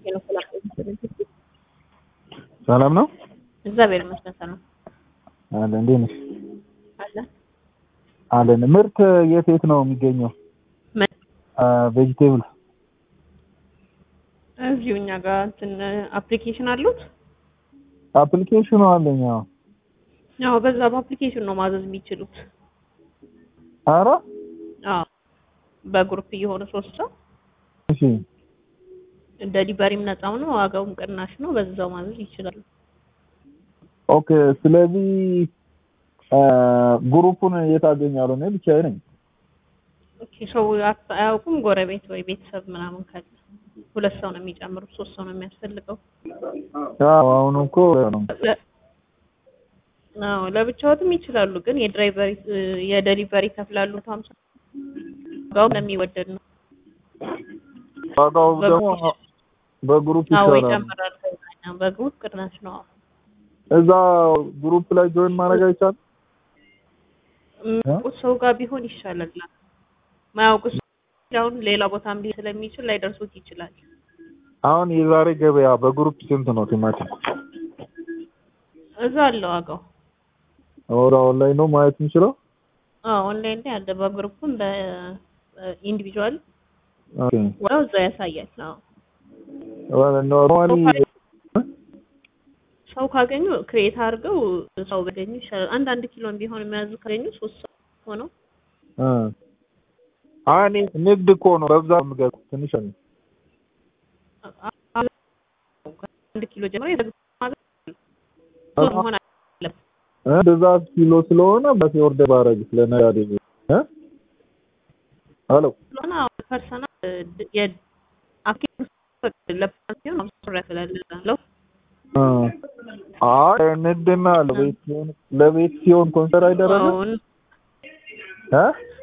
ሄሎ ሰላም ሰላም ነው እግዚአብሔር ይመስገን ሰላም አለ። እንዴት ነሽ? አለ አለን። ምርት የት የት ነው የሚገኘው? ምን ቬጂቴብል እዚሁ እኛ ጋር እንትን አፕሊኬሽን አሉት አፕሊኬሽኑ አለኝ። አዎ። ያው በዛ በአፕሊኬሽን ነው ማዘዝ የሚችሉት ኧረ አዎ በግሩፕ እየሆነ ሶስት ሰው እሺ። ደሊቨሪም ነፃው ነው ዋጋውም ቅናሽ ነው በዛው ማዘዝ ይችላሉ ኦኬ። ስለዚህ ግሩፑን የት አገኛለሁ? እኔ ብቻዬን ነኝ። ኦኬ ሰው አት- አያውቁም ጎረቤት ወይ ቤተሰብ ምናምን ካለ ሁለት ሰው ነው የሚጨምሩት ሶስት ሰው ነው የሚያስፈልገው አዎ አሁን እኮ ነው ለ- አዎ ለብቻዎትም ይችላሉ ግን የድራይቨሪ የደሊቨሪ ከፍላሉ ሀምሳ ዋጋው ለሚወደድ ነው ዋጋው ደግሞ በግሩፕ አዎ ይሻላል። ይጨምራል ከዛኛው በግሩፕ ቅናሽ ነው እዛ ግሩፕ ላይ ጆይን ማድረግ አይቻልም? የሚያውቁት ሰው ጋር ቢሆን ይሻላል ማያውቁት ሰው አሁን ሌላ ቦታም ሊሄድ ስለሚችል ላይደርሱት ይችላል አሁን የዛሬ ገበያ በግሩፕ ስንት ነው ቲማቲም? እዛ አለ ዋጋው ወደ ኦንላይን ነው ማየት የምችለው? አዎ ኦንላይን ላይ አለ በግሩፕም በኢንዲቪዥዋል ኦኬ። ዋጋው እዛ ያሳያል አዎ ኖርማሊ ሰው ካገኙ ክሬት አድርገው ሰው ቢያገኙ ይሻላል። አንድ አንድ ኪሎን ቢሆን የሚያዙ ካገኙ ሶስት ሰው ሆነው እኔ ንግድ እኮ ነው በብዛት የምገዛው ትንሽ ነው። አንድ ኪሎ ጀምሮ የዘግ ማዘዝ ሶስት መሆን አለበት። እ ብዛት ኪሎ ስለሆነ በሴ ኦርደር ባረግ ስለነጋዴ እ ሄሎ ስለሆነ አሁን ፐርሰናል የአፕሊኬሽን ለፐርሰናል ሲሆን አምስት ብር ያስላለሁ እ አይ ንግድና ለቤት ሲሆን ለቤት ሲሆን ኮንሰር አይደረግም አሁን እ